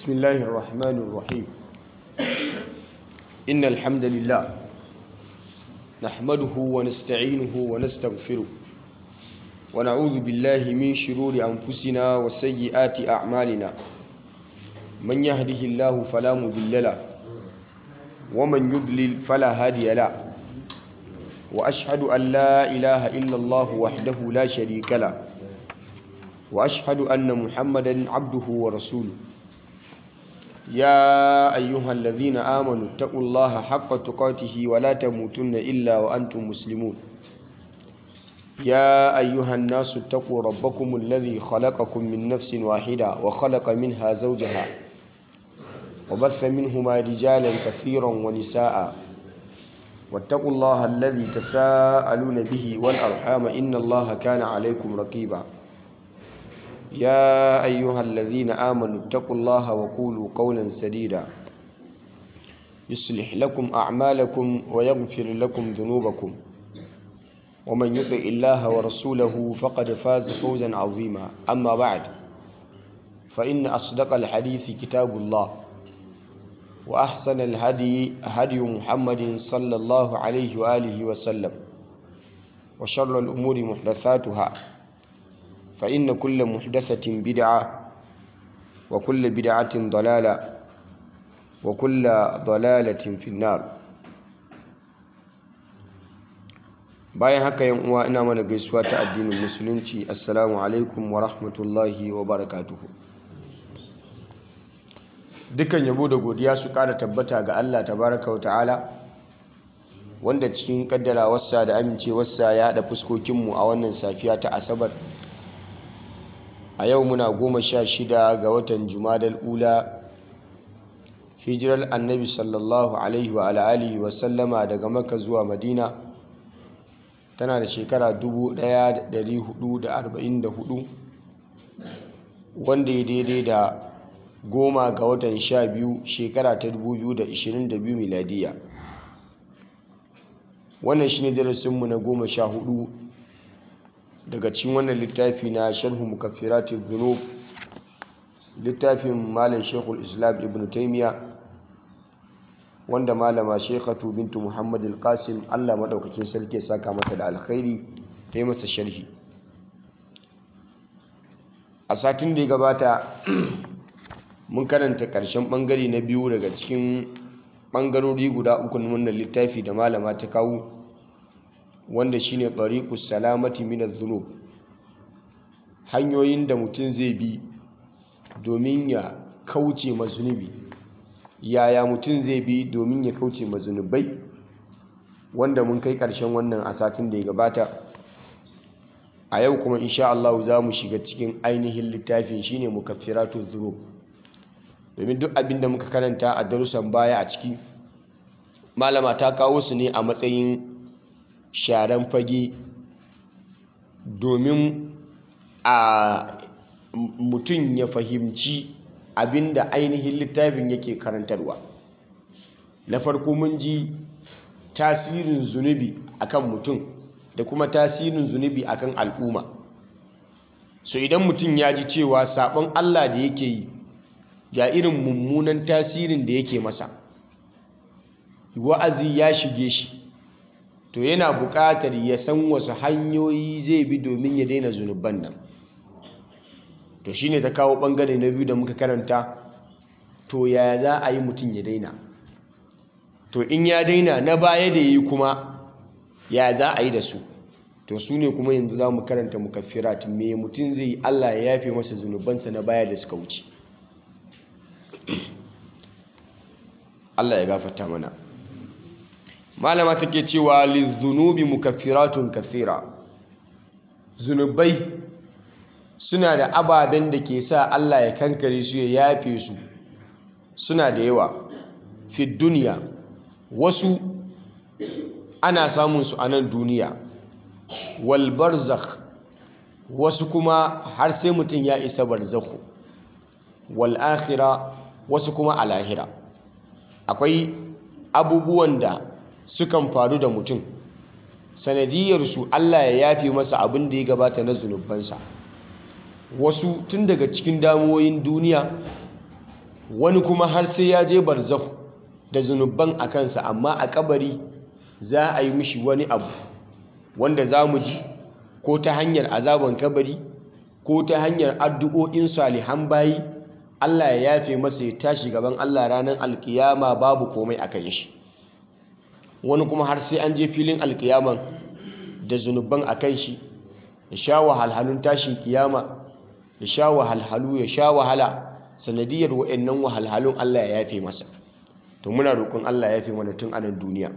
بسم الله الرحمن الرحيم إن الحمد لله نحمده ونستعينه ونستغفره ونعوذ بالله من شرور أنفسنا وسيئات أعمالنا من يهده الله فلا مضل له ومن يضلل فلا هادي له وأشهد أن لا إله إلا الله وحده لا شريك له وأشهد أن محمدا عبده ورسوله يا أيها الذين آمنوا اتقوا الله حق تقاته ولا تموتن إلا وأنتم مسلمون يا أيها الناس اتقوا ربكم الذي خلقكم من نفس واحدة وخلق منها زوجها وبث منهما رجالا كثيرا ونساء واتقوا الله الذي تساءلون به والأرحام إن الله كان عليكم رقيبا يا أيها الذين آمنوا اتقوا الله وقولوا قولا سديدا يصلح لكم أعمالكم ويغفر لكم ذنوبكم ومن يطع الله ورسوله فقد فاز فوزا عظيما أما بعد فإن أصدق الحديث كتاب الله وأحسن الهدي هدي محمد صلى الله عليه وآله وسلم وشر الأمور محدثاتها فإن كل محدثة بدعة وكل بدعة ضلالة وكل ضلالة في النار bayan haka yan uwa ina mana gaisuwa ta addinin musulunci assalamu alaikum wa rahmatullahi wa barakatuhu dukkan yabo da godiya su kara tabbata ga Allah tabaraka wa ta'ala wanda cikin kaddarawarsa da amincewarsa ya haɗa fuskokinmu a wannan safiya ta asabar a yau muna goma sha shida ga watan jumadal ula hijirar annabi sallallahu alaihi wa alihi wa sallama daga maka zuwa madina tana da shekara 1444 wanda ya daidai da goma ga watan sha biyu shekara ta 2022 miladiya wannan shi ne darasinmu na goma sha hudu daga cikin wannan littafi na sharhu mukaffirati dhunub littafin malam shekul islam ibn taimiya wanda malama shekhatu bintu muhammad al-qasim allah maɗaukakin sarki ya saka mata da alkhairi ta yi masa sharhi a satin da ya gabata mun karanta ƙarshen ɓangare na biyu daga cikin ɓangarori guda uku na wannan littafi da malama ta kawo wanda shine tariqus salamati min adh-dhunub hanyoyin da mutum zai bi domin ya kauce ma zunubi yaya mutum zai bi domin ya kauce ma zunubai wanda mun kai ƙarshen wannan a satin da ya gabata a yau kuma insha Allah za mu shiga cikin ainihin littafin shine mukaffiratu dhunub domin duk abin da muka karanta a darussan baya a ciki malama ta kawo su ne a matsayin sharan fage domin a mutum ya fahimci abinda ainihin littafin yake karantarwa na farko mun ji tasirin zunubi akan mutum da kuma tasirin zunubi akan al'umma so idan mutum ya ji cewa sabon Allah da yake yi ga irin mummunan tasirin da yake masa wa'azi ya shige shi to yana buƙatar ya san wasu hanyoyi zai bi domin ya daina zunuban nan to shine ta kawo ɓangare na biyu da muka karanta to yaya za a yi mutum ya daina to in ya daina na baya da yi kuma ya za a yi da su to su ne kuma yanzu za mu karanta mukaffirat me mutum zai yi allah ya yafe masa zunubansa na baya da suka wuce allah ya gafata mana malama take cewa lizunubi mukaffiratun kathira zunubai suna da ababen da ke sa Allah ya kankare su ya yafe su suna da yawa fi duniya wasu ana samun su a nan duniya wal barzakh wasu kuma har sai mutum ya isa barzakhu wal akhira wasu kuma a lahira akwai abubuwan da sukan faru da mutum sanadiyarsu Allah ya yafe masa abin da ya gabata na zunubansa wasu tun daga cikin damuwoyin duniya wani kuma har sai ya je barzakh da zunuban a kansa amma a kabari za a yi mishi wani abu wanda za mu ji ko ta hanyar azaban kabari ko ta hanyar addu'o'in salihan bayi Allah ya yafe masa ya tashi gaban Allah ranar alkiyama babu komai a kan shi wani kuma har sai an je filin alkiyaman da zunuban a kan shi ya sha wahalhalun tashin kiyama ya sha wahalhalu ya sha wahala sanadiyar wa'annan wahalhalun Allah ya yafe masa to muna roƙon Allah ya yafe mana tun anan duniya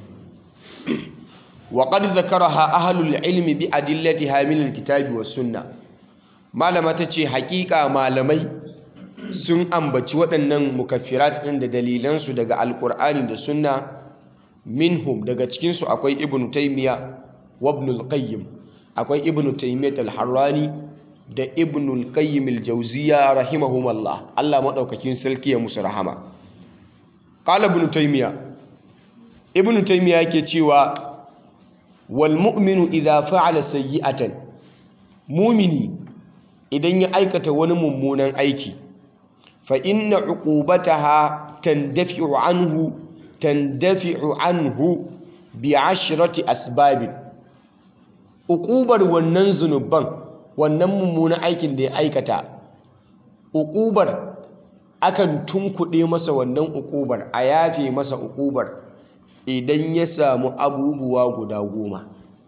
wa qad zakaraha ahlul ilmi bi adillatiha min alkitabi was sunna malama tace haƙiƙa malamai sun ambaci waɗannan mukaffirat ɗin da dalilansu daga alƙur'ani da sunna minhum daga cikinsu akwai ibn taymiya wa ibn al-qayyim akwai ibn taymiyyah al-harrani da ibn al-qayyim al-jawziyya rahimahumullah Allah madaukakin sarki ya musu rahama qala ibn taymiya ibn taymiya yake cewa wal mu'minu idha fa'ala sayyi'atan mumini idan ya aikata wani mummunan aiki fa inna uqubataha tandafi'u anhu tandafi'u anhu bi ashrati asbabin uqubar wannan zunuban wannan mummunan aikin da ya aikata uqubar akan tunkuɗe masa wannan uqubar a yafe masa uqubar idan ya samu abubuwa guda goma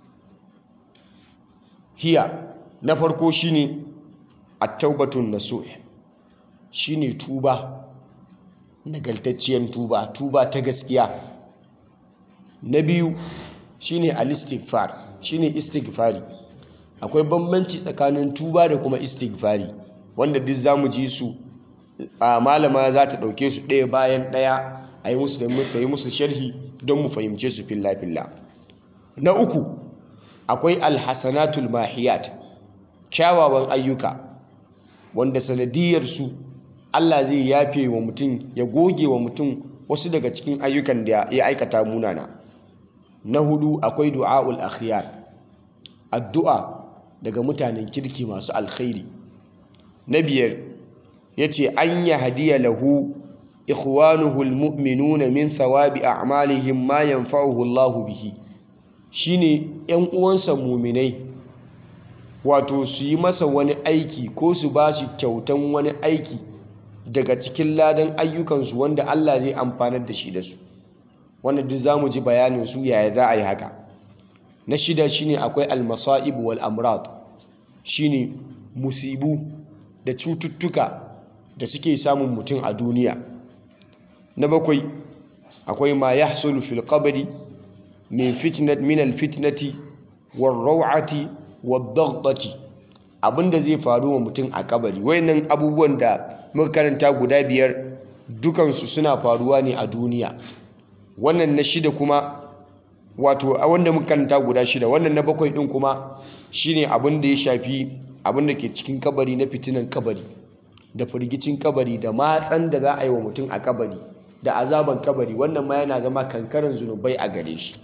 hiya na farko shine at-taubatun nasuh shine tuba nagaltacciyar tuba tuba ta gaskiya na biyu shine al-istighfar shine istighfari akwai bambanci tsakanin tuba da kuma istighfari wanda duk zamu ji su a malama za ta dauke su ɗaya bayan ɗaya a yi musu da muka yi musu sharhi don mu fahimce su filla filla na uku akwai alhasanatul mahiyat kyawawan ayyuka wanda sanadiyar su Allah zai yafe wa mutum ya goge wa mutum wasu daga cikin ayyukan da ya aikata munana na hudu akwai du'aul akhyar addu'a daga mutanen kirki masu alkhairi na biyar yace an hadiya lahu ikhwanuhu almu'minuna min thawabi a'malihim ma yanfa'uhu Allahu bihi shine yan uwansa muminai wato su yi masa wani aiki ko su ba shi kyautan wani aiki daga cikin ladan ayyukansu wanda Allah zai amfanar da shi da su wanda duk zamu ji bayanin su yaya za a yi haka na shida shine akwai almasa'ib wal amrad shine musibu da cututtuka da suke samun mutum a duniya na bakwai akwai ma yahsulu fil qabri min fitnat min al fitnati war raw'ati wad daghtati abinda zai faru wa mutum a kabari wayannan abubuwan da muka karanta guda biyar dukansu suna faruwa ne a duniya wannan na shida kuma wato a wanda muka karanta guda shida wannan na bakwai din kuma shine abin da ya shafi abin da ke cikin kabari na fitinan kabari da firgicin kabari da matsan da za a yi wa mutum a kabari da azaban kabari wannan ma yana zama kankaran zunubai a gare shi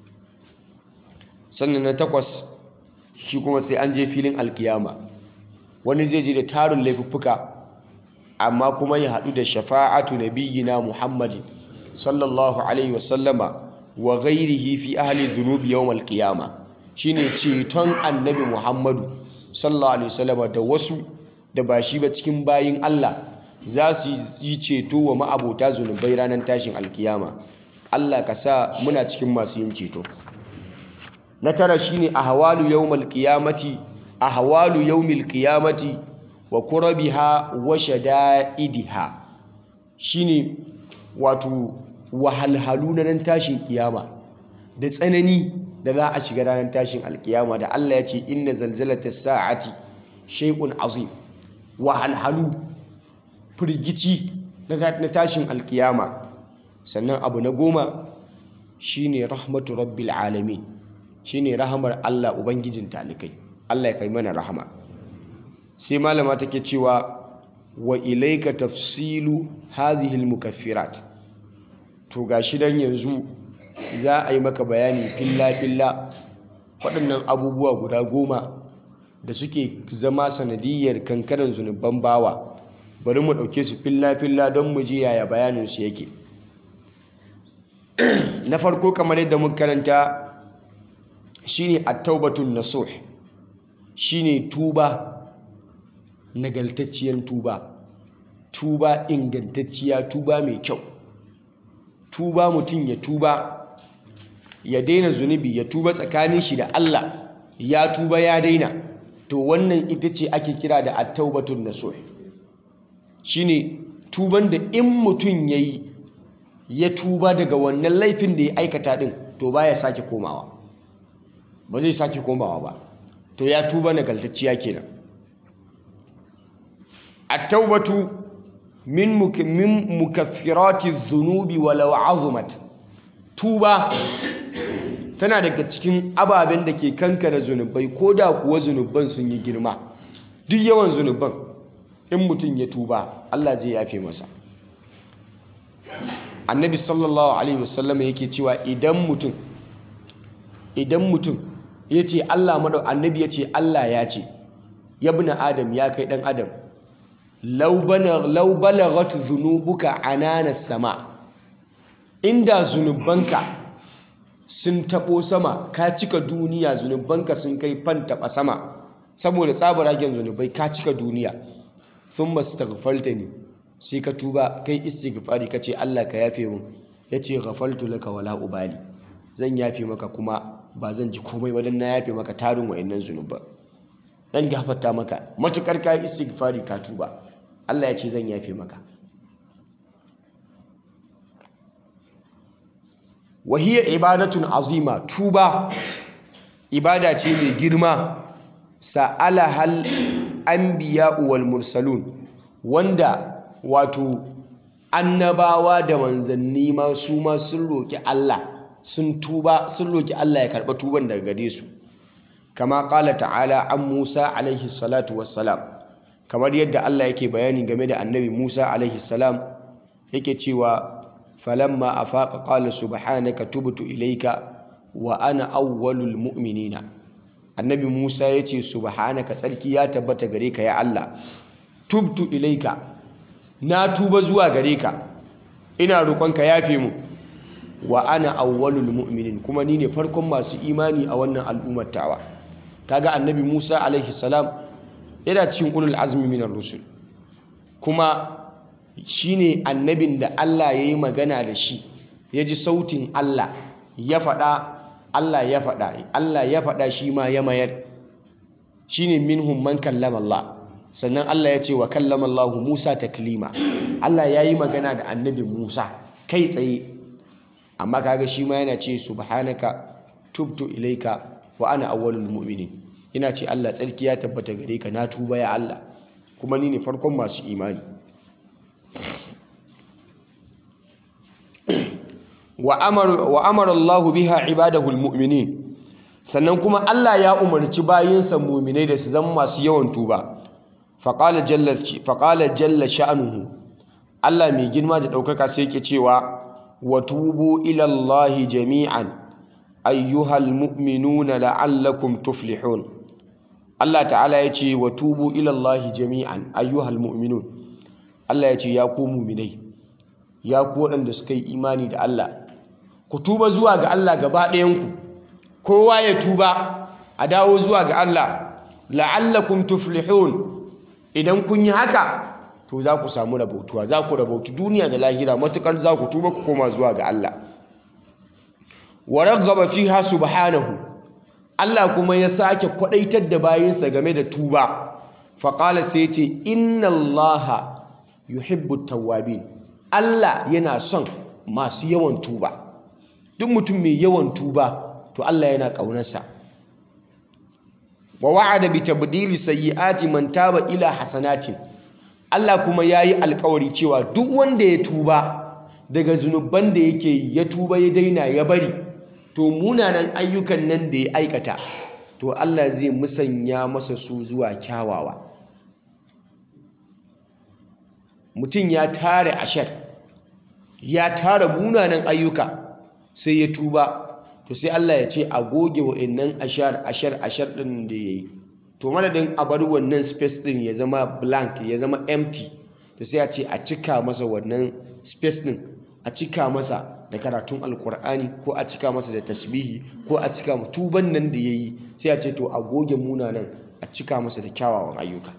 sannan na takwas shi kuma sai an je filin alkiyama wani zai je da tarin laifuffuka amma kuma ya haɗu da shafa'atu nabiyyina muhammadin sallallahu alaihi wasallama wa ghairihi fi ahli dhunubi yawm alqiyama shine ceton annabi muhammadu sallallahu alaihi wasallama da wasu da ba shi ba cikin bayin Allah za su yi ceto wa ma'abota zunubai ranar tashin alkiyama Allah ka sa muna cikin masu yin ceto na tara shine ahwalu yawmal qiyamati ahwalu yawmil qiyamati wa kurabiha wa shada'idiha shine wato wahalhalu na nan tashin kiyama da tsanani da za a shiga ranar tashin alkiyama da Allah ya ce inna zalzalatas sa'ati shay'un azim wahalhalu firgici na tashin alkiyama sannan abu na goma shine rahmatu rabbil alamin shine rahamar Allah ubangijin talikai Allah ya kai mana rahama sai malama take cewa wa ilaika tafsilu hadhihi almukaffirat to gashi dan yanzu za a yi maka bayani filla filla waɗannan abubuwa guda goma da suke zama sanadiyar kankaran zunuban bawa bari mu ɗauke su filla-filla don mu ji yaya bayaninsu yake na farko kamar yadda muka karanta shine at-taubatun nasuh shine tuba nagaltacciyar tuba tuba ingantacciya tuba mai kyau tuba mutum ya tuba ya daina zunubi ya tuba tsakanin shi da Allah ya tuba ya daina to wannan ita ce ake kira da at-taubatun nasuh shine tuban da in mutum yayi ya tuba daga wannan laifin da ya aikata din to baya sake komawa ba zai sake komawa ba to ya tuba nagaltacciya kenan at-taubatu min min mukaffirati dhunubi walau azumat tuba tana daga cikin ababen da ke kankare zunubai ko da kuwa zunuban sun yi girma duk yawan zunuban in mutum ya tuba Allah zai yafe masa annabi sallallahu alaihi wasallam yake cewa idan mutum idan mutum ya ce Allah madau annabi ya ce Allah ya ce yabna adam ya kai dan adam law balaghat dhunubuka anana sama inda zunubanka sun tabo sama ka cika duniya zunubanka sun kai fan taba sama saboda tsabaragen zunubai ka cika duniya thumma astaghfartani sai ka tuba kai istighfari ka ce Allah ka yafe mun yace ghafaltu laka wala ubali zan yafe maka kuma ba zan ji komai wadan na yafe maka tarin wayannan zunuba dan gafarta maka matukar ka istighfari ka tuba Allah ya ce zan yafe maka wahiya ibadatun azima tuba ibada ce mai girma sa'ala hal anbiya'u wal mursalun wanda wato annabawa da manzanni ma su ma sun roki Allah sun tuba sun roki Allah ya karba tuban daga gare su kama qala ta'ala an Musa alaihi salatu wassalam kamar yadda Allah yake bayani game da annabi Musa alaihi salam yake cewa falamma afaqa qala subhanaka tubtu ilayka wa ana awwalul mu'minina annabi Musa yace subhanaka tsarki ya tabbata gare ka ya Allah tubtu ilayka na tuba zuwa gare ka ina roƙonka yafe mu wa ana awwalul mu'minin kuma ni ne farkon masu imani a wannan al'ummar tawa kaga annabi Musa alaihi salam yana cikin ulul azmi minar rusul kuma shine annabin da Allah ya yi magana da shi ya ji sautin Allah ya faɗa Allah ya faɗa Allah ya faɗa shi ma ya mayar shine minhum man kallama Allah sannan Allah ya ce wa kallama Allah Musa taklima Allah ya yi magana da annabi Musa kai tsaye amma kaga shi ma yana ce subhanaka tubtu ilaika wa ana awwalul mu'minin ina ce Allah tsarki ya tabbata gare ka na tuba ya Allah kuma ni ne farkon masu imani wa amara Allah biha ibadahu almu'minin sannan kuma Allah ya umarci bayinsa mu'minai da su zama masu yawan tuba faqala jalla faqala jalla sha'nuhu Allah mai girma da daukaka sai yake cewa wa tubu ila Allah jami'an ayyuhal mu'minuna la'allakum tuflihun Allah ta'ala ya ce wa tubu ila Allah jami'an ayyuhal mu'minun Allah ya ce ya ku mu'minai ya ku waɗanda suka yi imani da Allah ku tuba zuwa ga Allah gaba ɗayanku kowa ya tuba a dawo zuwa ga Allah la'allakum tuflihun idan kun yi haka to za ku samu rabautuwa za ku rabautu duniya da lahira matukar za ku tuba ku koma zuwa ga Allah wa raghaba fiha subhanahu Allah kuma ya sake kwadaitar da bayinsa game da tuba faqala sai ce inna allaha yuhibbu tawwabin Allah yana son masu yawan tuba duk mutum mai yawan tuba to Allah yana ƙaunarsa wa wa'ada bi tabdili sayyi'ati man taba ila hasanatin Allah kuma yayi alƙawari cewa duk wanda ya tuba daga zunuban da yake ya tuba ya daina ya bari to munanan ayyukan nan da ya aikata to Allah zai musanya masa su zuwa kyawawa mutum ya tare ashar ya tara munanan ayyuka sai ya tuba to sai Allah ya ce a goge wa'annan ashar ashar ashar din da yayi to madadin a bar wannan space din ya zama blank ya zama empty to sai a ce a cika masa wannan space din a cika masa da karatun alkur'ani ko a cika masa da tasbihi ko a cika tuban nan da yayi sai a ce to a goge munanan a cika masa da kyawawan ayyuka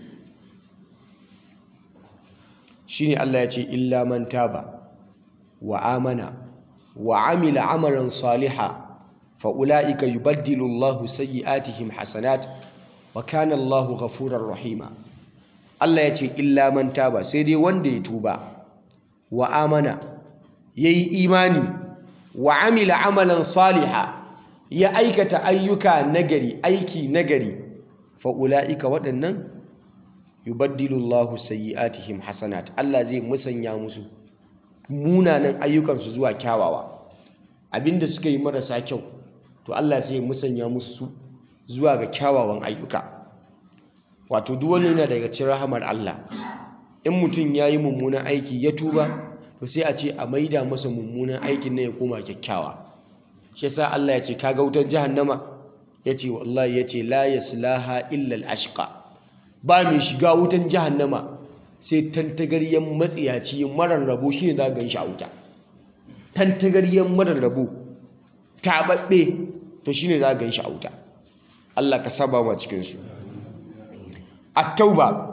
shine Allah ya ce illa man taba wa amana wa amila amalan saliha fa ulaika yubaddilu Allahu sayyi'atihim hasanat wa kana Allahu ghafurar rahima Allah ya ce illa man taba sai dai wanda ya tuba wa amana yayi imani wa amila amalan saliha ya aikata ayyuka nagari aiki nagari fa ulaika waɗannan yubaddilu Allahu sayyi'atihim hasanat Allah zai musanya musu munanan ayyukansu zuwa kyawawa abinda suka yi marasa kyau to Allah sai ya musanya musu zuwa ga kyawawan ayyuka wato duk wani yana daga cikin rahamar Allah in mutum ya yi mummunan aiki ya tuba to sai a ce a maida masa mummunan aikin na ya koma kyakkyawa shi yasa Allah ya ce kaga wutar jahannama ya ce wallahi ya ce la yaslaha illa al-ashqa ba mai shiga wutan jahannama sai tantagaryen matsiyaci marar rabo shi ne za ga shi a wuta tantagaryen marar rabo taɓaɓɓe to shi ne za ga shi a wuta Allah ka saba ma cikinsu at-tauba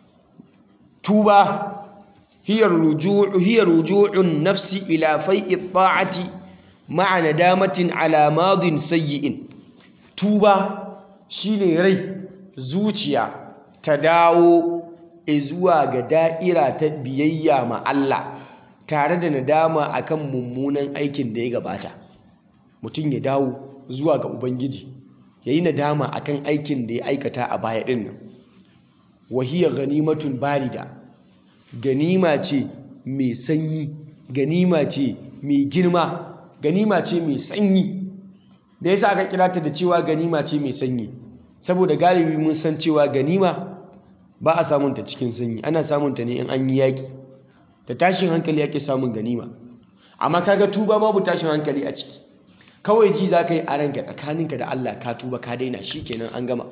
tuba hiya ruju'u hiya ruju'un nafsi ila fai'i ta'ati ma'a nadamatin ala madin sayyi'in tuba shine rai zuciya ta dawo zuwa ga da'ira ta biyayya ma Allah tare da nadama akan mummunan aikin da ya gabata mutum ya dawo zuwa ga ubangiji yayi nadama akan aikin da ya aikata a baya din nan wahiyar ganimatun barida ganima ce mai sanyi ganima ce mai girma ganima ce mai sanyi da yasa aka kira ta da cewa ganima ce mai sanyi saboda galibi mun san cewa ganima ba a samunta cikin sanyi ana samunta ne in an yi yaƙi da tashin hankali ake samun ganima amma kaga tuba babu tashin hankali a ciki kawai ji za ka yi a ranka tsakaninka da Allah ka tuba ka daina shi kenan an gama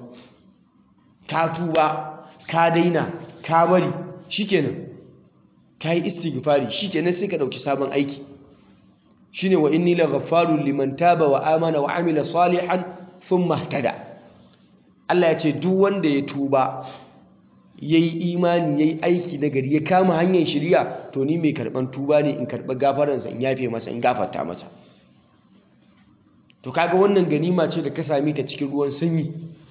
ka tuba ka daina ka bari shi kenan ka yi istighfari shi kenan sai ka ɗauki sabon aiki shine wa inni la ghaffarun liman taba wa amana wa amila salihan thumma ihtada Allah ya ce duk wanda ya tuba yayi imani yayi aiki na gari ya kama hanyar shiriya to ni mai karban tuba ne in karba gafaransa in yafe masa in gafarta masa to kaga wannan ganima ce da ka same ta cikin ruwan sanyi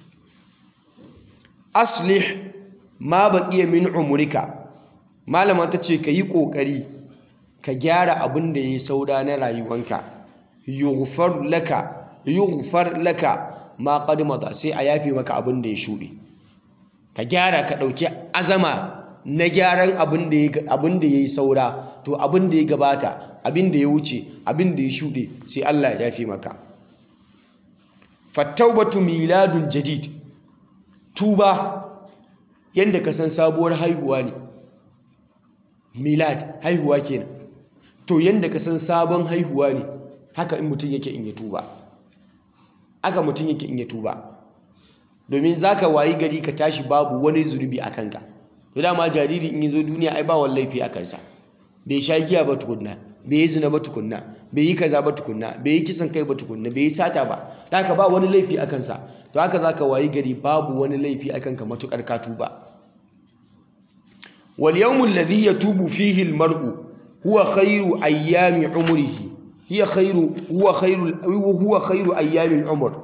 aslih ma baqiya min umrika malama ta ce ka yi kokari ka gyara abin da yayi sauda na rayuwanka yughfar laka yughfar laka ma qad mada sai a yafe maka abin da ya shuɗe ka gyara ka ɗauki azama na gyaran abin da ya yi saura to abin da ya gabata abin da ya wuce abin da ya shuɗe sai Allah ya yafe maka fattaubatu miladun jadid tuba yadda ka san sabuwar haihuwa ne milad haihuwa kenan to yadda ka san sabon haihuwa ne haka in mutum yake in ya tuba haka mutum yake in ya tuba domin za ka wayi gari ka tashi babu wani zunubi a kanka to dama jariri in yi zo duniya ai ba wani laifi a kansa bai sha giya ba tukunna bai yi zina ba tukunna bai yi kaza ba tukunna bai yi kisan kai ba tukunna bai yi sata ba da haka ba wani laifi a kansa to haka za ka wayi gari babu wani laifi a kanka matukar ka tuba wal yawmul ladhi yatubu fihi al mar'u huwa khairu ayyami umrihi hiya khairu huwa khairu huwa khairu ayyami al umr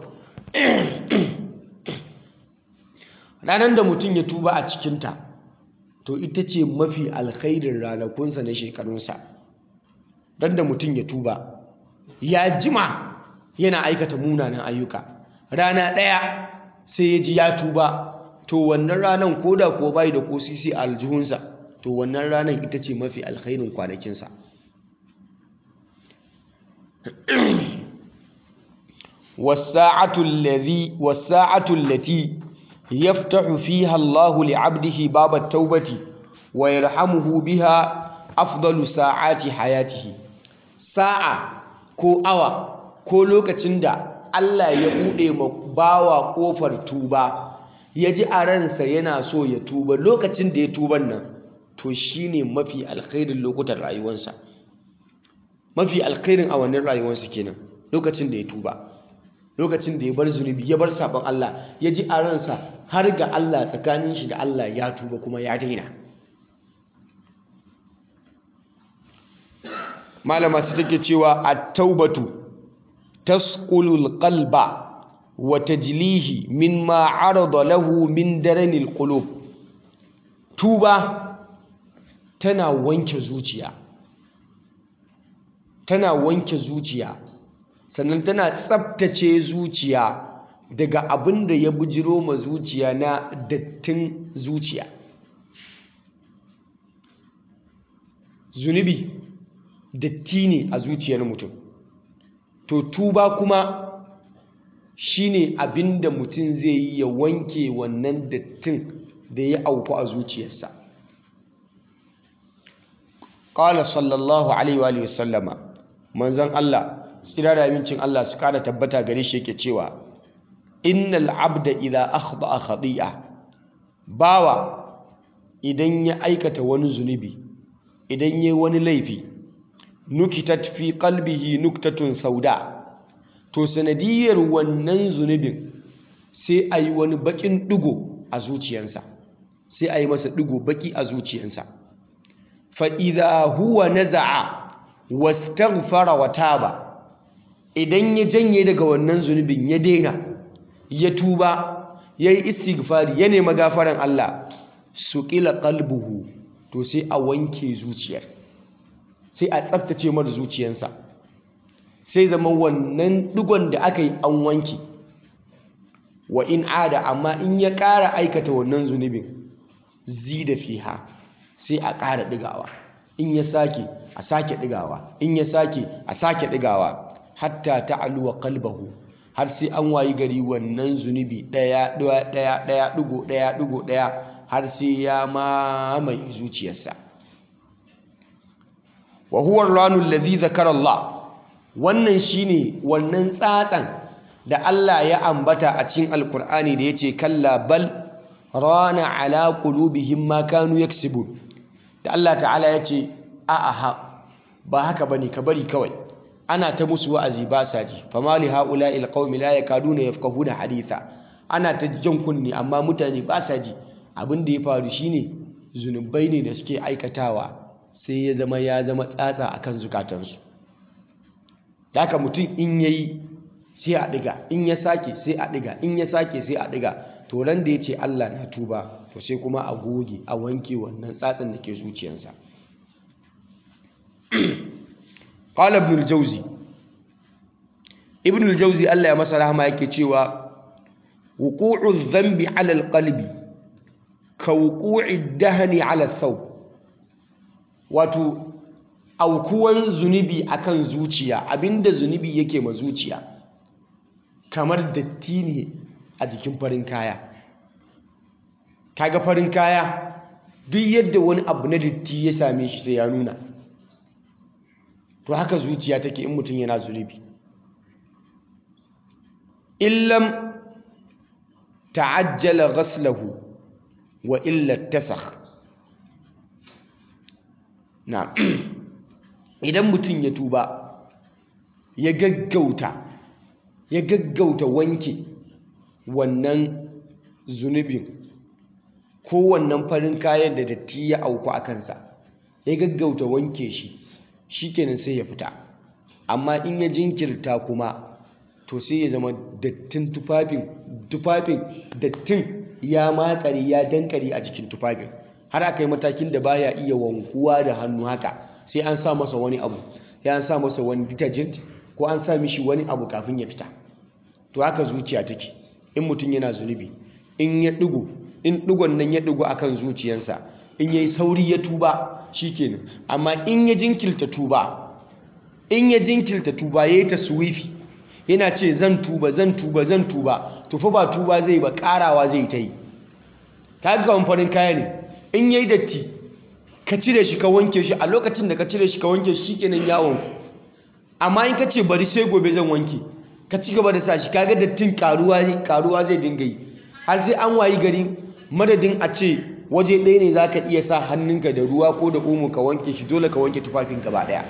ranar da mutum ya tuba a cikinta to ita ce mafi alkhairin ranakunsa na shekarunsa don da mutum ya tuba ya jima yana aikata munanan ayyuka rana ɗaya sai ya ji ya tuba to wannan ranar ko da ko bai da ko sisi a aljihunsa to wannan ranar ita ce mafi alkhairin kwanakinsa wasa'atu allati يفتح فيها الله لعبده باب التوبة ويرحمه بها أفضل ساعات حياته ساعة ko awa ko lokacin da Allah ya buɗe ma bawa ƙofar tuba ya ji a ransa yana so ya tuba lokacin da ya tuban nan to shine mafi alkhairin lokutan rayuwarsa mafi alkhairin awannin rayuwarsa kenan lokacin da ya tuba lokacin da ya bar zunubi ya bar sabon Allah ya ji a ransa har ga Allah tsakanin shi da Allah ya tuba kuma ya daina malama ta take cewa at-taubatu tasqulul qalba wa tajlihi mimma arada lahu min daranil qulub tuba tana wanke zuciya tana wanke zuciya sannan tana tsabtace zuciya daga abin da ya bujiro ma zuciya na dattin zuciya zunubi datti ne a zuciyar mutum to tuba kuma shine abin da mutum zai yi ya wanke wannan dattin da ya auku a zuciyarsa ƙala sallallahu alaihi wa sallama manzan Allah tsira da amincin Allah su kada tabbata gare shi yake cewa innal abda idza akhda'a khati'a bawa idan ya aikata wani zunubi idan yayi wani laifi nukitat fi qalbihi nuktatun sauda to sanadiyar wannan zunubin sai a yi wani bakin digo a zuciyarsa sai a yi masa digo baki a zuciyarsa fa idza huwa naza'a wastaghfara wa taba idan ya janye daga wannan zunubin ya daina ya tuba ya yi istighfari ya nema gafaran Allah su ƙila qalbuhu to sai a wanke zuciyar sai a tsaftace mara zuciyarsa sai zama wannan digon da aka yi an wanke wa in ada amma in ya ƙara aikata wannan zunubin zida fiha sai a ƙara ɗigawa in ya sake a sake ɗigawa in ya sake a sake ɗigawa hatta ta'aluwa qalbahu har sai an wayi gari wannan zunubi ɗaya ɗaya ɗaya ɗaya ɗigo ɗaya ɗigo ɗaya har sai ya mamaye zuciyarsa wa huwa ar-ranu alladhi zakara Allah wannan shine wannan tsatsan da Allah ya ambata a cikin alkur'ani da yace kalla bal rana ala qulubihim ma kanu yaksibun da Allah ta'ala yace a'a ba haka bane ka bari kawai ana ta musu wa'azi ba sa ji fama li haula il qaumi la yakaduna yafqahuna haditha ana ta jan kunni amma mutane ba sa ji abin da ya faru shine zunubai ne da suke aikatawa sai ya zama ya zama tsatsa akan zukatansu da haka mutum in yayi sai a diga in ya sake sai a diga in ya sake sai a diga to ran da yace Allah na tuba to sai kuma a goge a wanke wannan tsatsan da ke zuciyarsa qala ibn al-jawzi ibn al-jawzi Allah ya masa rahama yake cewa wuqu'u dhanbi 'ala al-qalbi ka wuqu'i dahni 'ala ath-thawb wato aukuwan zunubi akan zuciya abinda zunubi yake ma zuciya kamar datti ne a jikin farin kaya kaga farin kaya duk yadda wani abu na datti ya same shi sai ya nuna to haka zuciya take in mutum yana zunubi illam ta'ajjala ghaslahu wa illa tasakh na idan mutum ya tuba ya gaggauta ya gaggauta wanke wannan zunubin ko wannan farin kayan da datti ya auku a kansa ya gaggauta wanke shi shikenan sai ya fita amma in ya jinkirta kuma to sai ya zama dattin tufafin tufafin dattin ya makare ya dankare a jikin tufafin har aka yi matakin da baya iya wankuwa da hannu haka sai an sa masa wani abu sai an sa masa wani detergent ko an sa mishi wani abu kafin ya fita to haka zuciya take in mutum yana zunubi in ya digo in digon nan ya digo akan zuciyarsa in yayi sauri ya tuba shikenan amma in ya jinkirta tuba in ya jinkirta tuba yayi taswifi yana ce zan tuba zan tuba zan tuba to fa ba tuba zai ba karawa zai ta yi kaga kawan farin kaya ne in yayi datti ka cire shi ka wanke shi a lokacin da ka cire shi ka wanke shi shikenan yawon amma in ka ce bari sai gobe zan wanke ka ci gaba da sa shi kaga dattin karuwa karuwa zai dinga yi har sai an wayi gari madadin a ce waje ɗaya ne za ka iya sa hannunka da ruwa ko da umu ka wanke shi dole ka wanke tufafin gaba ɗaya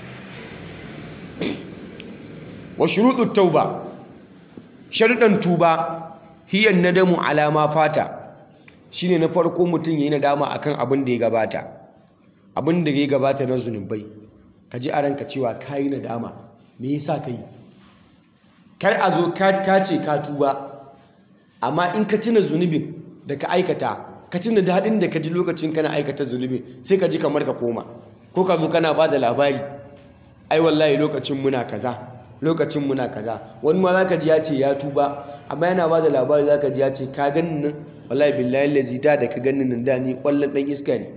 wa shuruɗu tauba sharuɗan tuba hiyan nadamu alama fata shine na farko mutum yayi nadama akan abin da ya gabata abin da ya gabata na zunubai ka ji a ranka cewa kayi nadama me yasa kai kar a zo ka ce ka tuba amma in ka tuna zunubin da ka aikata ka tuna daɗin da ka ji lokacin kana aikata zunubin sai ka ji kamar ka koma ko ka zo kana ba da labari ai wallahi lokacin muna kaza lokacin muna kaza wani ma zaka ji ya ce ya tuba amma yana ba da labari zaka ji ya ce ka ganin nan wallahi billahi lazi da da ka ganin nan da ni kwallon dan iska ne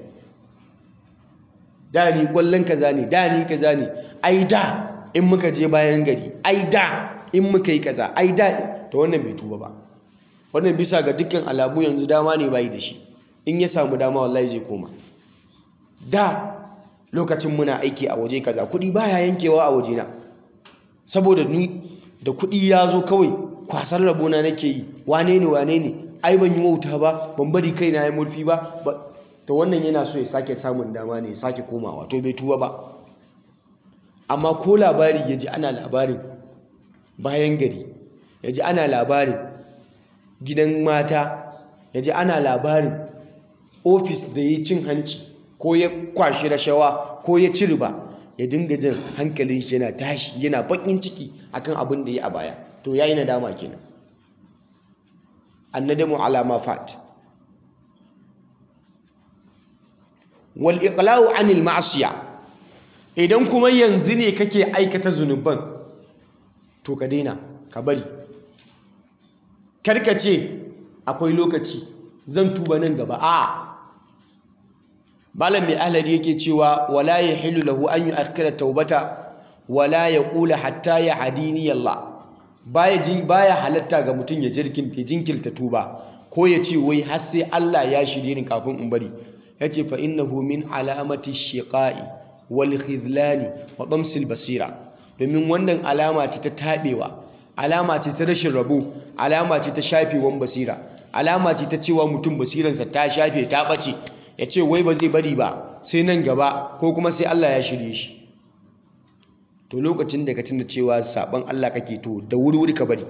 da ni kwallon kaza ne da ni kaza ne ai da in muka je bayan gari ai da in muka yi kaza ai da to wannan bai tuba ba wannan bisa ga dukkan alamu yanzu dama ne bai da shi in ya samu dama wallahi zai koma da lokacin muna aiki a waje kaza kuɗi baya yankewa a wajena saboda ni da kuɗi ya zo kawai kwasar rabona nake yi wane ne wane ne ai ban yi wauta ba ban bari kai na yi murfi ba to wannan yana so ya sake samun dama ne ya sake komawa to bai tuba ba amma ko labari ya ji ana labarin bayan gari ya ji ana labarin gidan mata ya ji ana labarin ofis da ya cin hanci ko ya kwashi rashawa ko ya ci riba ya dinga jin hankalin shi yana tashi yana bakin ciki akan abin da ya a baya to yayi nadama kenan annadamu ala ma fat wal iqla'u anil ma'siya idan kuma yanzu ne kake aikata zunuban to ka daina ka bari karka ce akwai lokaci zan tuba nan gaba a'a malam mai ahlari yake cewa wala yahillu lahu an yu'akhkhira taubata wala yaqula hatta ya hadini Allah baya ji baya halatta ga mutum ya jirkinta jinkirta tuba ko ya ce wai har sai Allah ya shirye ni kafin in bari yace fa innahu min alamati shiqa'i wal khizlani wa damsil basira domin wannan alama ce ta tabewa alama ce ta rashin rabo alama ce ta shafewan basira alama ce ta cewa mutum basiransa ta shafe ta bace ya ce wai ba zai bari ba sai nan gaba ko kuma sai Allah ya shirye shi to lokacin da ka tuna cewa saban Allah kake to da wuri-wuri ka bari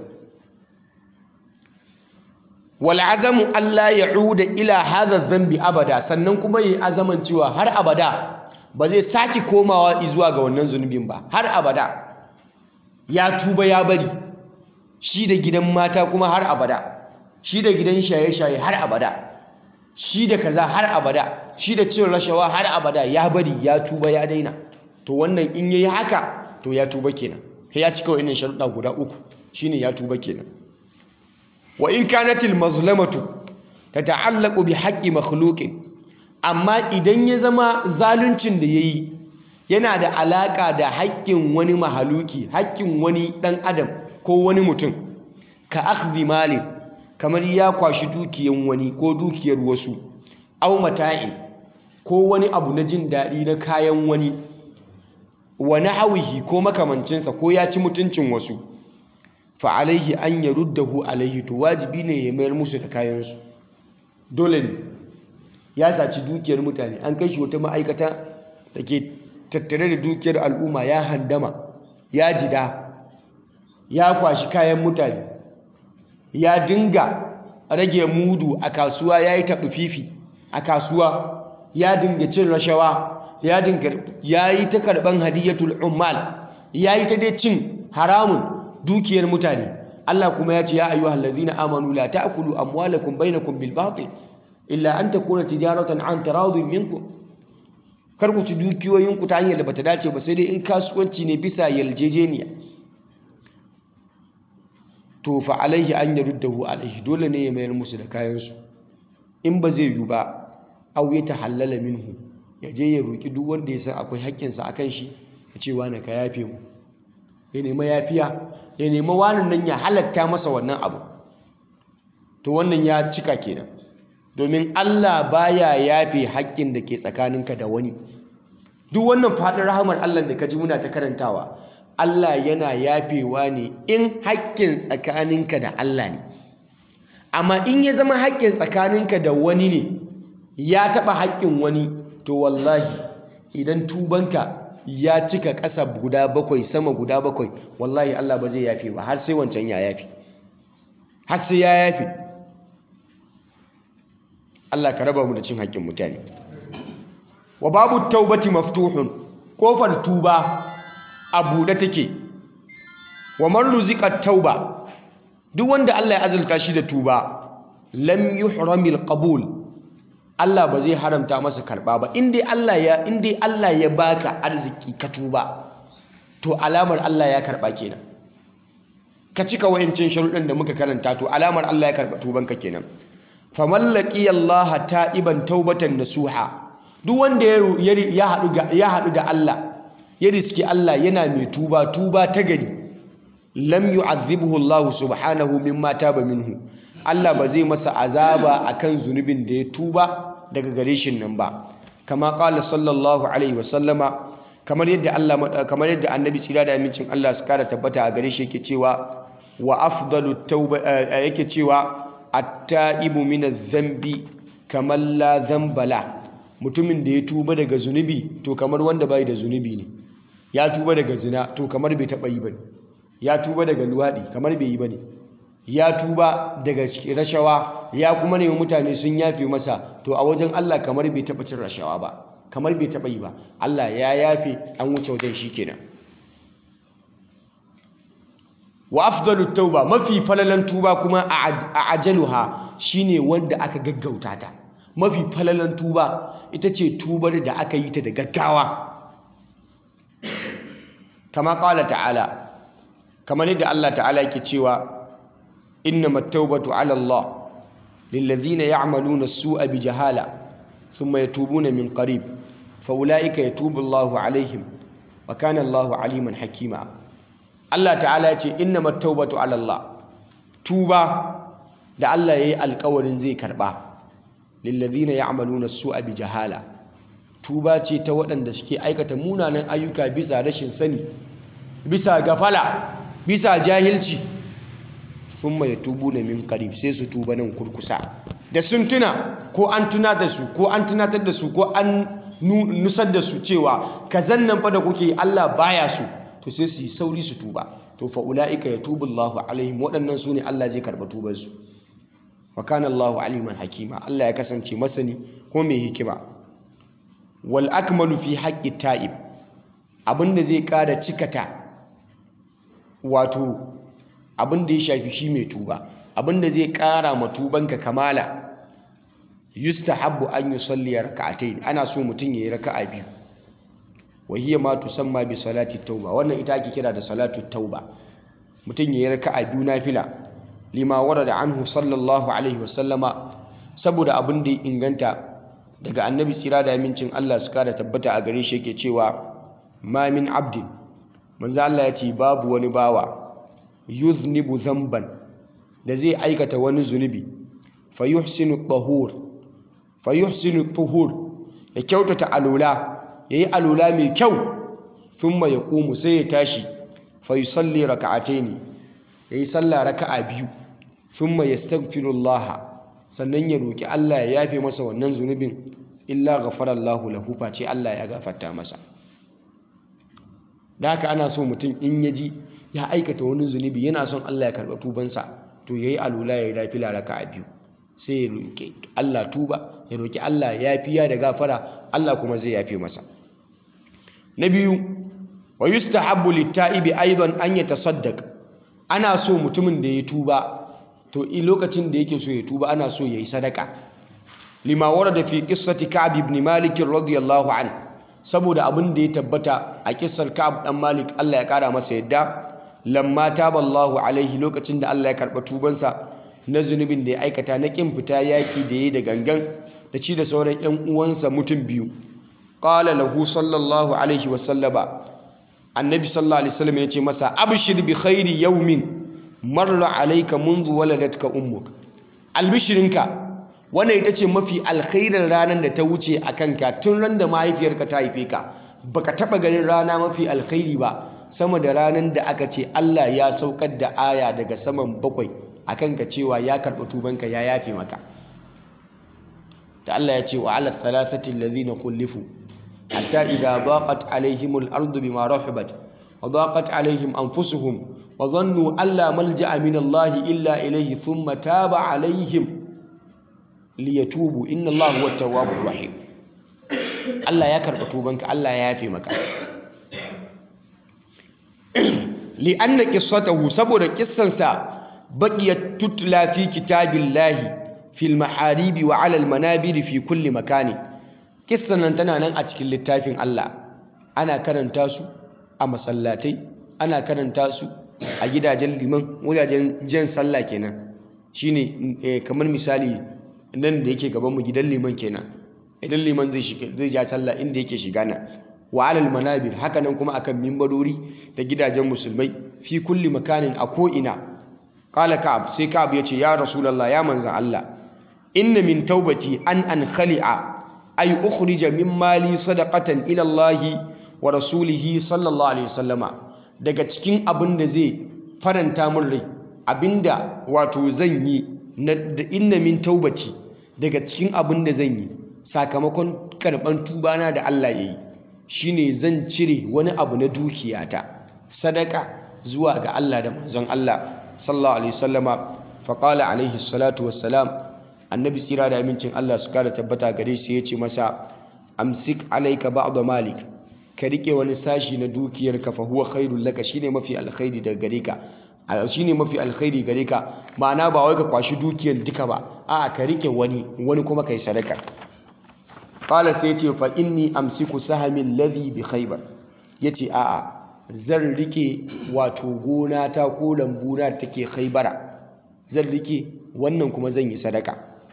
wal azamu Allah ya'uda ila hadha dhanbi abada sannan kuma yi azaman cewa har abada ba zai saki komawa zuwa ga wannan zunubin ba har abada ya tuba ya bari shi da gidan mata kuma har abada shi da gidan shaye-shaye har abada shi da kaza har abada shi da cin rashawa har abada ya bari ya tuba ya daina to wannan in yayi haka to ya tuba kenan sai ya cika wannan sharuɗa guda uku shine ya tuba kenan wa in kanatil mazlamatu tata'allaqu bi haqqi makhluqin amma idan ya zama zaluncin da yayi yana da alaka da haƙƙin wani mahaluki haƙƙin wani ɗan adam ko wani mutum ka akhdhi malin kamar ya kwashi dukiyan wani ko dukiyar wasu au mata'in ko wani abu na jin daɗi na kayan wani wa nahwihi ko makamancinsa ko ya ci mutuncin wasu fa alaihi an yaruddahu alaihi to wajibi ne ya mayar musu da kayansu dole ne ya saci dukiyar mutane an kai shi wata ma'aikata da ke tattare da dukiyar al'umma ya handama ya jida ya kwashi kayan mutane ya dinga rage mudu a kasuwa ya yi taɓi fifi a kasuwa ya dinga cin rashawa ya dinga ya yi ta karɓan hadiyatul ummal ya yi ta dai cin haramun dukiyar mutane Allah kuma ya ce ya ayyuhal ladhina amanu la ta'kulu amwalakum bainakum bil batil illa an takuna tijaratan an taradin minkum kar ku ci dukiyoyinku ta hanyar da bata dace ba sai dai in kasuwanci ne bisa yarjejeniya to fa alaihi an yaruddahu alaihi dole ne ya mayar musu da kayansu in ba zai yiwu ba aw ya tahallala minhu ya je ya roki duk wanda ya san akwai haƙƙinsa akan shi ya ce wani ka yafe mu ya nema yafiya ya nema wani nan ya halatta masa wannan abu to wannan ya cika kenan domin Allah baya yafe haƙƙin da ke tsakaninka da wani duk wannan faɗin rahamar Allah da ka ji muna ta karantawa Allah yana yafewa ne in haƙƙin tsakaninka da Allah ne amma in ya zama haƙƙin tsakaninka da wani ne ya taɓa haƙƙin wani to wallahi idan tubanka ya cika ƙasa guda bakwai sama guda bakwai wallahi Allah ba zai yafe ba har sai wancan ya yafe har sai ya yafe Allah ka raba mu da cin haƙƙin mutane wa babu taubati maftuhun kofar tuba a buɗe take wa man ruziqa tauba duk wanda Allah ya azalta shi da tuba lam yuhramil qabul Allah ba zai haramta masa karba ba in dai Allah ya in dai Allah ya baka arziki ka tuba to alamar Allah ya karba kenan ka cika wayancin sharuɗin da muka karanta to alamar Allah ya karba tubanka kenan faman laqiya Allah ta'iban taubatan nasuha duk wanda ya haɗu ya haɗu da Allah ya riski Allah yana mai tuba tuba ta gari lam yu'adhibhu Allah subhanahu mimma taba minhu Allah ba zai masa azaba akan zunubin da ya tuba daga gare shi nan ba kama qala sallallahu alaihi wasallama kamar yadda Allah kamar yadda annabi tsira da amincin Allah su kara tabbata a gare shi yake cewa wa afdalu tauba yake cewa at-taibu min adh-dhanbi kamar la dhanba la mutumin da ya tuba daga zunubi to kamar wanda bai da zunubi ne ya tuba daga zina to kamar bai taba yi bane ya tuba daga luwadi kamar bai yi bane ya tuba daga rashawa ya kuma nemi mutane sun yafe masa to a wajen Allah kamar bai taɓa cin rashawa ba kamar bai taɓa yi ba Allah ya yafe an wuce wajen shi kenan wa afdalu tauba mafi falalan tuba kuma a ajaluha shine wanda aka gaggauta ta mafi falalan tuba ita ce tubar da aka yi ta da gaggawa kama ƙala ta'ala kamar yadda Allah ta'ala yake cewa إنما التوبة على الله للذين يعملون السوء بجهالة ثم يتوبون من قريب فأولئك يتوب الله عليهم وكان الله عليما حكيما الله تعالى يقول إنما التوبة على الله توبة da Allah ya yi alkawarin zai karba lillazina ya'maluna su'a bi jahala tuba ce ta waɗanda suke aikata munanan ayyuka bisa rashin sani bisa gafala bisa jahilci thumma yatubuna min qarib sai su tuba nan kurkusa da sun tuna ko an tuna da su ko an tunatar da su ko an nusar da su cewa kazan nan fa da kuke Allah baya su to sai su yi sauri su tuba to fa ulaika yatubu Allahu alaihim waɗannan su ne Allah zai karba tubar su wa kana Allahu aliman hakima Allah ya kasance masani ko mai hikima wal akmalu fi haqqi ta'ib abinda zai ƙara cikata wato abin da ya shafi shi mai tuba abin da zai kara ma tubanka kamala yustahabbu an yusalli rak'atayn ana so mutum yayi raka'a biyu wa hiya ma tusamma bi salati tauba wannan ita ake kira da salatu tauba mutum yayi raka'a biyu nafila lima warada anhu sallallahu alaihi wasallama saboda abin da ya inganta daga annabi tsira da amincin Allah su kara tabbata a gare shi yake cewa ma min abdin manzo Allah ya ce babu wani bawa yuznibu zamban da zai aikata wani zunubi fayuhsinu tahur fayuhsinu tuhur ya kyautata alula yayi alula mai kyau thumma yaqumu sai ya tashi fayusalli raka'ataini yayi sallah raka'a biyu thumma yastaghfirullah sannan ya roki Allah ya yafe masa wannan zunubin illa ghafara Allahu lahu face Allah ya gafarta masa da haka ana so mutum in ya ji ya aikata wani zunubi yana son Allah ya karɓa tubansa to yayi alula yayi nafila raka'a biyu sai ya roki Allah tuba ya roki Allah yafiya da gafara Allah kuma zai yafe masa na biyu wa yustahabbu lit-ta'ibi aidan an yatasaddaq ana so mutumin da ya tuba to i lokacin da yake so ya tuba ana so yayi sadaka lima warada fi qissati ka'b ibn malik radiyallahu anhu saboda abin da ya tabbata a kissar Ka'ab dan Malik Allah ya kara masa yadda lamma taballahu alaihi lokacin da Allah ya karba tubansa na zunubin da ya aikata na kin fita yaki da yayi da gangan da ci da sauran ƴan uwansa mutum biyu qala lahu sallallahu alaihi wa sallama annabi sallallahu alaihi wasallam ya ce masa abshir bi khairi yawmin marra alayka منذ waladatka ummuk albishirinka wannan ita ce mafi alkhairin ranar da ta wuce a kanka tun ran da mahaifiyarka ta haife ka baka taba ganin rana mafi alkhairi ba sama da ranar da aka ce Allah ya saukar da aya daga saman bakwai a kanka cewa ya karɓi tubanka ya yafe maka da Allah ya ce wa ala thalathati alladhina khulifu hatta idha daqat alaihim al-ardu bima rahabat wa daqat alaihim anfusuhum wa dhannu an la malja'a min Allah illa ilayhi thumma taba alaihim liyatubu inna Allah huwa at-tawwabur rahim Allah ya karɓa tubanka Allah ya yafe maka li'anna qissatahu saboda kissansa baqiyat tutla fi kitabillahi fil maharibi wa 'ala al-manabiri fi kulli makani kissan nan tana nan a cikin littafin Allah ana karanta su a masallatai ana karanta su a gidajen liman wajajen jan sallah kenan shine kamar misali nan da yake gaban mu gidan liman kenan idan liman zai shiga zai ja sallah inda yake shiga na wa alal manabir haka nan kuma akan mimbarori da gidajen musulmai fi kulli makanin a ko ina qala ka'ab sai ka'ab yace ya rasulullah ya manzan Allah inna min taubati an an khali'a ay ukhrija min mali sadaqatan ila Allah wa rasulihi sallallahu alaihi wasallama daga cikin abin da zai faranta min rai abinda wato zan yi inna min taubati daga cikin abin da zan yi sakamakon karban tubana da Allah ya yi shine zan cire wani abu na dukiyata sadaka zuwa ga Allah da manzon Allah sallallahu alaihi wasallama faqala alaihi salatu wassalam annabi tsira da amincin Allah su kara tabbata gare shi ya ce masa amsik alaika ba'd malik ka rike wani sashi na dukiyarka fa huwa khairul laka shine mafi alkhairi daga gare ka shine mafi alkhairi gare ka ma'ana ba wai ka kwashi dukiyar duka ba a'a ka rike wani wani kuma kai sadaka qala sai yace fa inni amsiku sahami alladhi bi khaybar yace a'a zan rike wato gona ta ko lambu na take khaybara zan rike wannan kuma zan yi sadaka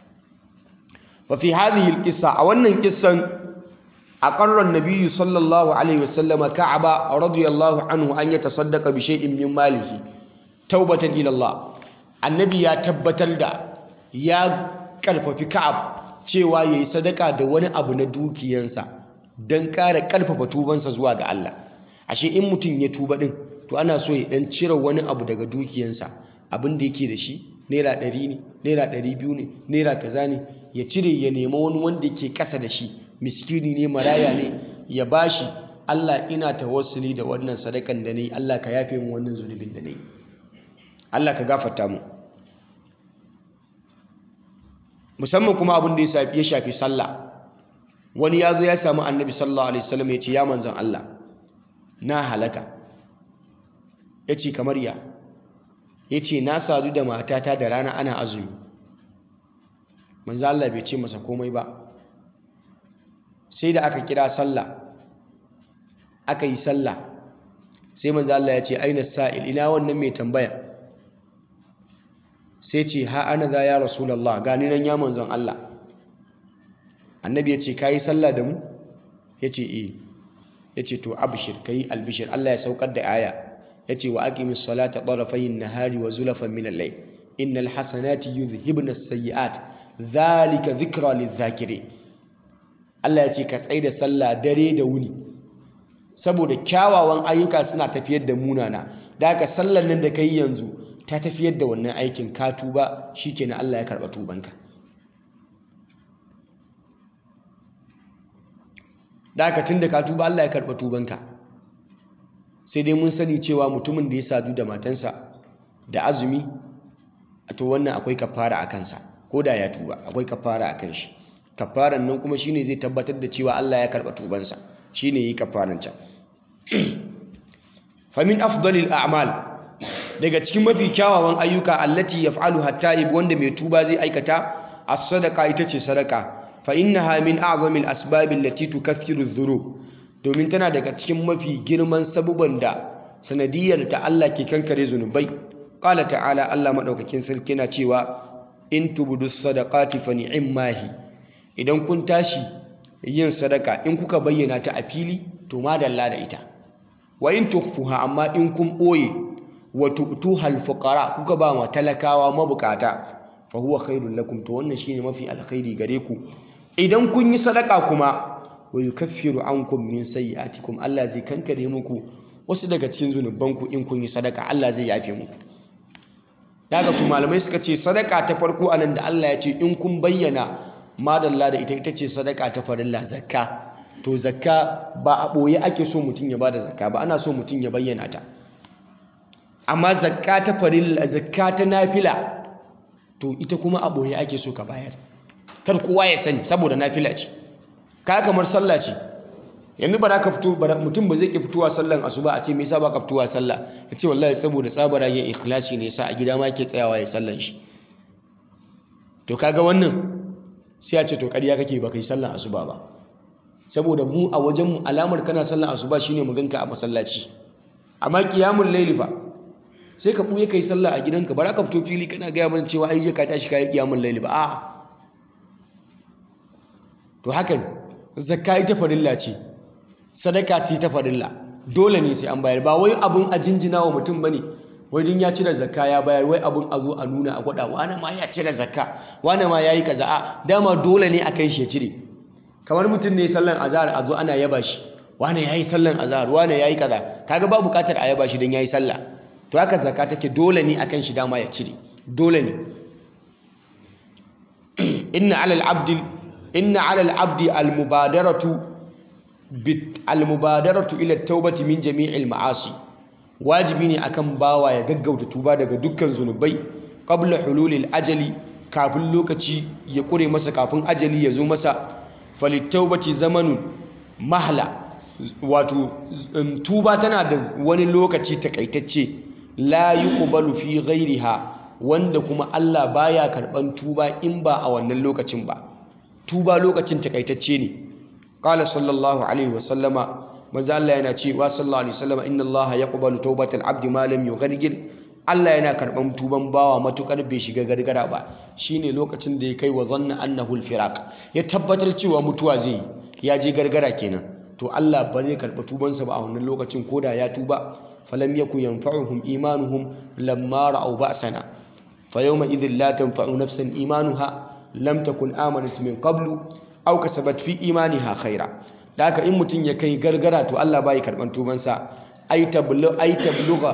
fa fi hadhihi alqissa a wannan kissan aqarra an-nabiy sallallahu alaihi wasallam ka'aba radiyallahu anhu an yatasaddaqa bi shay'in min malihi taubatan ila Allah annabi ya tabbatar da ya karfafi ka'ab cewa yayi sadaka da wani abu na dukiyansa dan ƙara karfafa tubansa zuwa ga Allah ashe in mutum ya tuba din to ana so ya dan cire wani abu daga dukiyansa abin da yake da shi naira ɗari ne naira ɗari biyu ne naira kaza ne ya cire ya nema wani wanda yake ƙasa da shi miskini ne maraya ne ya bashi Allah ina tawassuli da wannan sadakan da nayi Allah ka yafe min wannan zunubin da nayi Allah ka gafarta mu musamman kuma abin da ya shafi sallah wani ya zo ya samu annabi sallallahu alaihi wasallam ya ce ya manzon Allah na halaka ya ce kamar ya ya ce na sadu da matata da rana ana azumi manzon Allah bai ce masa komai ba sai da aka kira sallah aka yi sallah sai manzon Allah ya ce aina sa'il ina wannan mai tambaya sai ce ha ana za ya rasulallah gani nan ya manzon Allah annabi ya ce ka yi sallah da mu ya ce eh ya ce to abishir ka yi albishir Allah ya saukar da aya ya ce wa aqimis salata tarafayin nahari wa zulafan min al-layl innal hasanati yuzhibna as-sayyi'at dhalika dhikra lidh-dhakirin Allah ya ce ka tsaida sallah dare da wuni saboda kyawawan ayyuka suna tafiyar da munana da haka sallar nan da kai yanzu ta tafiyar da wannan aikin ka tuba shikenan Allah ya karba tubanka da haka tunda ka tuba Allah ya karba tubanka sai dai mun sani cewa mutumin da ya sadu da matansa da azumi to wannan akwai kafara a kansa ko da ya tuba akwai kafara a kan shi kafaran nan kuma shine zai tabbatar da cewa Allah ya karba tubansa shine yi kafaran can famin afdalil a'mal daga cikin mafi kyawawan ayyuka allati yaf'alu hatta wanda mai tuba zai aikata as-sadaqa ita ce sadaka fa innaha min a'zamil asbab allati tukaffiru adh-dhunub domin tana daga cikin mafi girman sabuban da sanadiyar ta Allah ke kankare zunubai qala ta'ala Allah madaukakin sarki na cewa in tubudu sadaqati fa ni'mahi idan kun tashi yin sadaka in kuka bayyana ta a fili to madalla da ita wa in tukhfuha amma in kun boye wa tu'tuha al-fuqara kuka ba ma talakawa mabukata fa huwa khairul lakum to wannan shine mafi alkhairi gare ku idan kun yi sadaka kuma wa yukaffiru ankum min sayyi'atikum Allah zai kankare muku wasu daga cikin zunubanku in kun yi sadaka Allah zai yafe muku daga su malamai suka ce sadaka ta farko anan da Allah ya ce in kun bayyana madalla da ita ita ce sadaka ta farilla zakka to zakka ba a ɓoye ake so mutum ya bada zakka ba ana so mutum ya bayyana ta amma zakka ta farilla zakka ta nafila to ita kuma a ɓoye ake so ka bayar kar kowa ya sani saboda nafila ce ka kamar sallah ce yanzu ba za ka fito mutum ba zai ki fitowa sallan asuba a ce me yasa ba ka fitowa sallah ya ce wallahi saboda tsabara yin ikhlasi ne yasa a gida ma yake tsayawa ya sallan shi to kaga wannan sai a ce to ƙarya kake ba kai sallan asuba ba saboda mu a wajen mu alamar kana sallan asuba shine mu ganka a masallaci amma qiyamul layli fa sai ka buye kai sallah a gidanka ba za ka fito fili kana gaya mana cewa ai je ka tashi kai qiyamul layli ba a'a to hakan zakka ita farilla ce sadaka ce ta farilla dole ne sai an bayar ba wai abun a jinjina wa mutum bane wai din ya cire zakka ya bayar wai abun a zo a nuna a gwada wani ma ya cire zakka wani ma yayi kaza a dama dole ne a kai shi ya cire kamar mutum ne sallan azhar a zo ana yaba shi wani yayi sallan azhar wani yayi kaza kaga ba bukatar a yaba shi dan yayi sallah to haka zakka take dole ne akan shi dama ya cire dole ne inna alal abdi inna alal abdi al mubadaratu almubadaratu ila taubati min jami'il ma'asi wajibi ne akan bawa ya gaggauta tuba daga dukkan zunubai qabla hululil ajali kafin lokaci ya kure masa kafin ajali ya zo masa falittaubati zamanun mahla wato tuba tana da wani lokaci takaitacce la yuqbalu fi ghairiha wanda kuma Allah baya karban tuba in ba a wannan lokacin ba tuba lokacin takaitacce ne qala sallallahu alaihi wasallama manzo Allah yana cewa sallallahu alaihi wasallama inna Allah yaqbalu tawbatal abdi ma lam yughargir Allah yana karban tuban bawa matukar bai shiga gargara ba shine lokacin da ya kai wa zanna annahu alfiraq ya tabbatar cewa mutuwa zai ya je gargara kenan to Allah ba zai karba tubansa ba a wannan lokacin koda ya tuba falam yakun yanfa'uhum imanuhum lamma ra'aw ba'sana fayawma idhin la tanfa'u nafsan imanuha lam takun amanat min qablu aw kasabat fi imaniha khaira da haka in mutum ya kai gargara to Allah bai karban tubansa ay tablu ay tabluga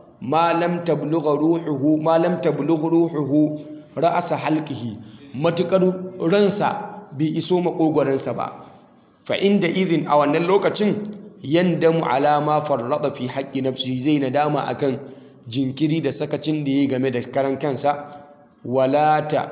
ma lam tablugha ruhuhu ma lam tablugha ruhuhu ra'asa halqihi matukar ransa bai iso makogoransa ba fa inda idhin a wannan lokacin yandamu ala ma farrada fi haqqi nafsihi zai nadama akan jinkiri da sakacin da yayi game da karan kansa wala ta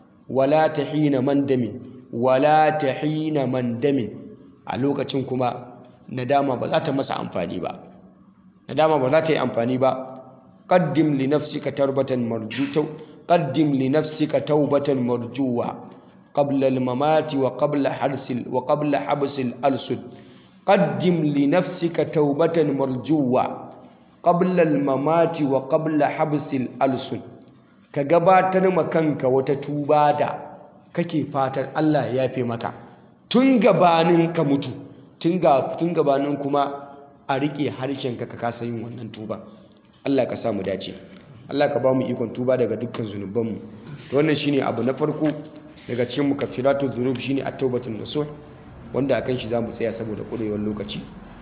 wala tahina mandamin wala tahina mandamin a lokacin kuma nadama ba za ta masa amfani ba nadama ba za ta yi amfani ba qaddim li nafsika tarbatan marjuta qaddim li nafsika taubatan marjuwa qabla al-mamati wa qabla harsil wa qabla habsil al-sud qaddim li nafsika taubatan marjuwa qabla al-mamati wa qabla habsil al-sud ka gabatar ma kanka wata tuba da kake fatan Allah ya yafe maka tun gabanin ka mutu tun gabanin kuma a riƙe harshenka ka kasa yin wannan tuba Allah ka samu dace Allah ka ba mu ikon tuba daga dukkan zunubanmu to wannan shine abu na farko daga cikin mukaffiratu dhunub shine at-taubatun nasuh wanda akan shi zamu tsaya saboda kurewar lokaci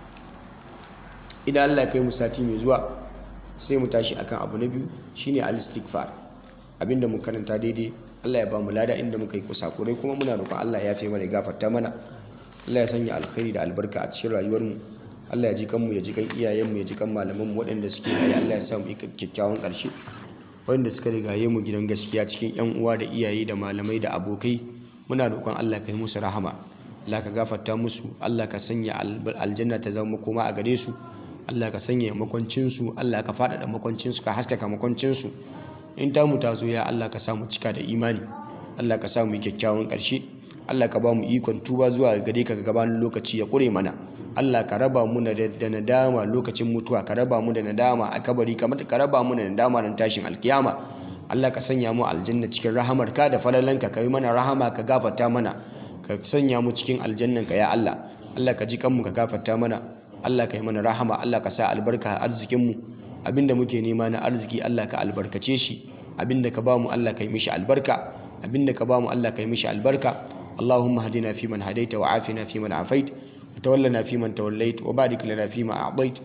idan Allah ya kai mu sati mai zuwa sai mu tashi akan abu na biyu shine al-istighfar abinda mu karanta daidai Allah ya ba mu lada inda muka yi kusakurai kuma muna roƙon Allah ya fi mana ya gafarta mana Allah ya sanya alkhairi da albarka a cikin rayuwarmu Allah ya ji kanmu ya ji kan iyayenmu ya ji kan malamanmu waɗanda suke raye Allah ya sa mu kyakkyawan ƙarshe waɗanda suka rigaye mu gidan gaskiya cikin ƴan uwa da iyaye da malamai da abokai muna roƙon Allah ka yi musu rahama Allah ka gafarta musu Allah ka sanya aljanna ta zama koma a gare su Allah ka sanya makwancinsu Allah ka faɗaɗa makwancinsu ka haskaka makwancinsu in ta mu tazo ya Allah ka samu cika da imani Allah ka samu kyakkyawan ƙarshe Allah ka ba mu ikon tuba zuwa gare ka gabanin lokaci ya ƙure mana Allah ka raba mu da nadama lokacin mutuwa ka raba mu da nadama a kabari kamar ka raba mu da nadama ran tashin alkiyama Allah ka sanya mu aljanna cikin rahamarka da falalanka ka yi mana rahama ka gafarta mana ka sanya mu cikin aljannanka ya Allah Allah ka ji kanmu ka gafarta mana Allah ka yi mana rahama Allah ka sa albarka a arzikinmu abinda muke nema na arziki Allah ka albarkace shi abinda ka bamu Allah ka yi mishi albarka abinda ka bamu Allah ka yi mishi albarka Allahumma hadina fi man hadaita wa afina fi man afait wa tawallana fi man tawallait wa barik lana fi ma a'tait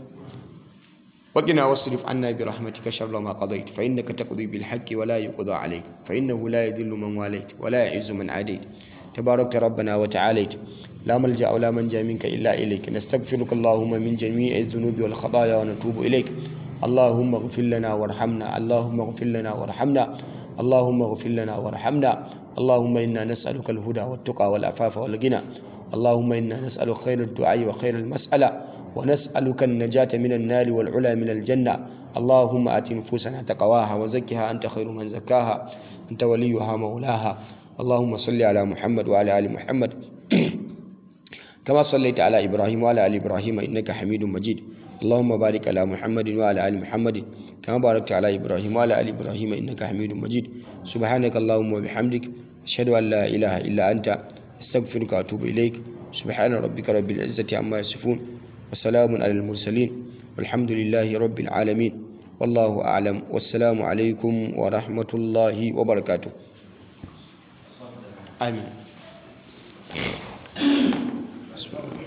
wa qina wasrif anna bi rahmatika sharra ma qadait fa innaka taqdi bil haqqi wa la yuqda alayk fa innahu la yadhillu man walayt wa la yu'izzu man adait تباركت ربنا وتعاليت لا ملجأ ولا منجا منك إلا إليك نستغفرك اللهم من جميع الذنوب والخطايا ونتوب إليك اللهم اغفر لنا وارحمنا اللهم اغفر لنا وارحمنا اللهم اغفر لنا وارحمنا اللهم إنا نسألك الهدى والتقى والعفاف والغنى اللهم إنا نسألك خير الدعاء وخير المسألة ونسألك النجاة من النار والعلا من الجنة اللهم آت نفوسنا تقواها وزكها أنت خير من زكاها أنت وليها مولاها اللهم صل على محمد وعلى آل محمد كما صليت على إبراهيم وعلى آل إبراهيم إنك حميد مجيد اللهم بارك على محمد وعلى آل محمد كما باركت على إبراهيم وعلى آل إبراهيم إنك حميد مجيد سبحانك اللهم وبحمدك أشهد أن لا إله إلا أنت أستغفرك وأتوب إليك سبحان ربك رب العزة عما يصفون وسلام على المرسلين والحمد لله رب العالمين والله أعلم والسلام عليكم ورحمة الله وبركاته آمين